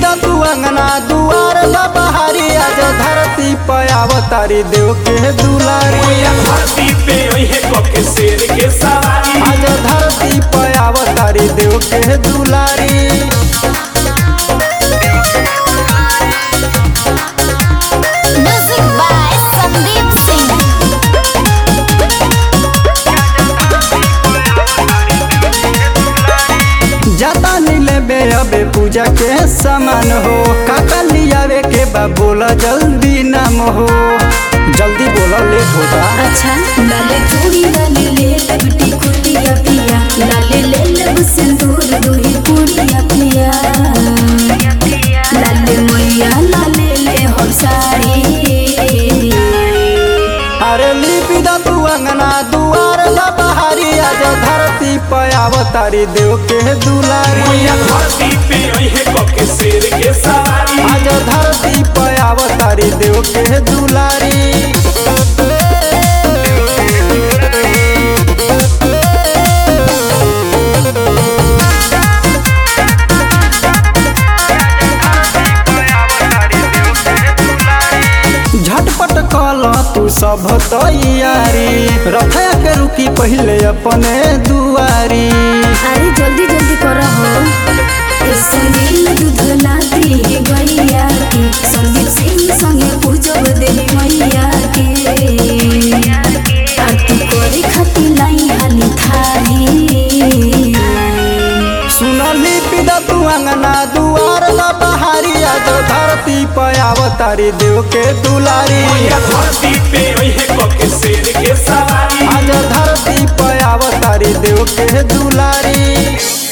द तू अंगना दुआर द बहारी आज धरती पे अवतारी देव के दुलारी मैया धरती पे ओहे कोके शेर के सवारी आज धरती पे अवतारी देव के दुलारी Music by Sandeep Singh. जाता नीले बे अबे पूजा के सामान हो काका लियावे के बा बोला जल्दी नाम हो जल्दी बोला लेट होता अच्छा लाले चूड़ी लाले ले लबटी कुटिया पिया लाले ले लब सिंदूर दूही पुड़िया पिया लाले मैया लाले ले हम साड़ी अरे लिपि द तू अंगना दुआर द बहारी आज धरती पे अवतारी देव के दुलारी मैया धरती पे ओहे कोके शेर के सवारी आज धरती पे अवतारी देव के दुलारी झटपट कल तू सब तैयारी रथया के रुकी पहले अपने दुआरी अरे जल्दी जल्दी करो हो संगील दूध लाती गैया के संदीप सिंह संगे पूजब देवी मैया के आरती करे खाती लाई हाली थारी सुनली पिदा तू अंगना दुआर द बहारी आज धरती पे अवतारी देव के दुलारी मैया धरती पे ओहे कोके शेर के सवारी आज धरती पे अवतारी देव के दुलारी